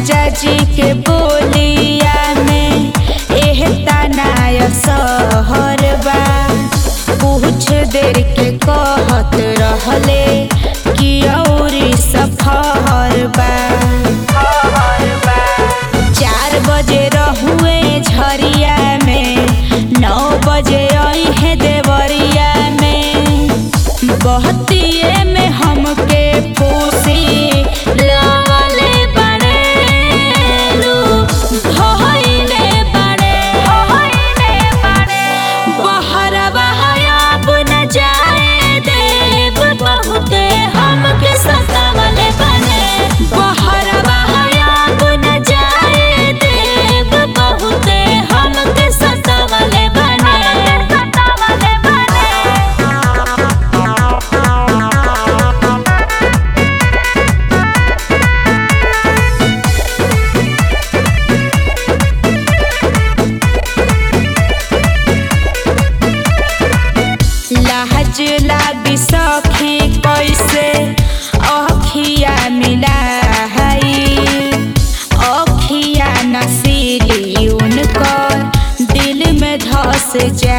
राजा जी के बोलिया में एह तनाय सहर बा कुछ देर के कहत रहले कि औरी सफर बा चार बजे रहुए झरिया में नौ बजे आई है देवरिया में बहतिए में हमके पूसी लगले बड़ेलू भइले बड़े बहरवा अब न जाए देव बहुते हमके सतावले बने बहरवा अब न जाए देव बहुते हमके सतावले बने सतावले बने लहज लागी सखी कैसे अखिया मिला अखिया नसीली उनकर दिल में धस जा